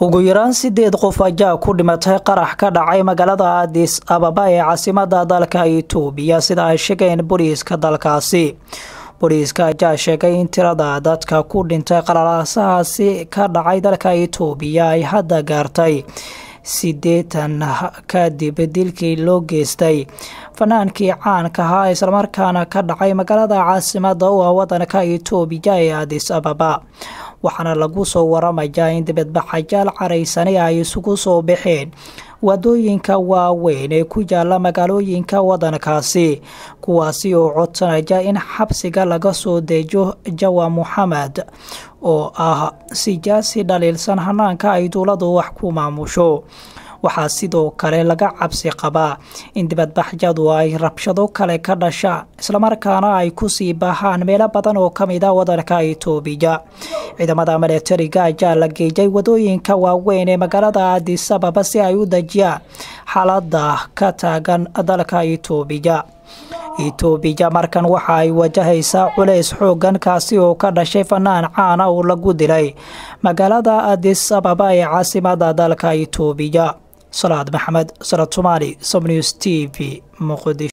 ugu yaraan sideed qof ayaa ku dhimatay qarax ka dhacay magaalada adis ababa ee caasimada dalka itoobiya sida ay sheegeen booliiska dalkaasi booliiska ayaa sheegay in tirada dadka ku dhintay qalalaasahaasi ka dhacay dalka itoobiya ay hadda gaartay sideetan kadib dilkii loo geystay fanaankii caanka ahaa islamarkaana ka dhacay magaalada caasimada u ah wadanka itoobiya ee adis ababa waxaana lagu soo waramayaa in dibadbaxayaal caraysani ay isugu soo baxeen wadooyinka waaweyn ee ku yaala magaalooyinka wadankaasi kuwaasi oo codsanaya in xabsiga laga soo deejo jawa moxamed oo ah siyaasi dhaliilsan hanaanka ay dowladu wax ku maamusho waxaa sidoo kale laga cabsi qabaa in dibadbaxyadu ay rabshado kale ka dhashaan islamarkaana ay kusii baahaan meelo badan oo kamid a wadanka itoobiya ciidamada milatariga ayaa la geeyay wadooyinka waaweyn ee magaalada adis ababa si ay u dejiyaan xaalada ka taagan dalka itoobiya itoobiya markan waxa ay wajahaysaa culays xoogan kaasi oo ka dhashay fanaan caana oo lagu dilay magaalada adis ababa ee caasimada dalka itoobiya salaad maxamed sanad somaali somnews t v muqdisho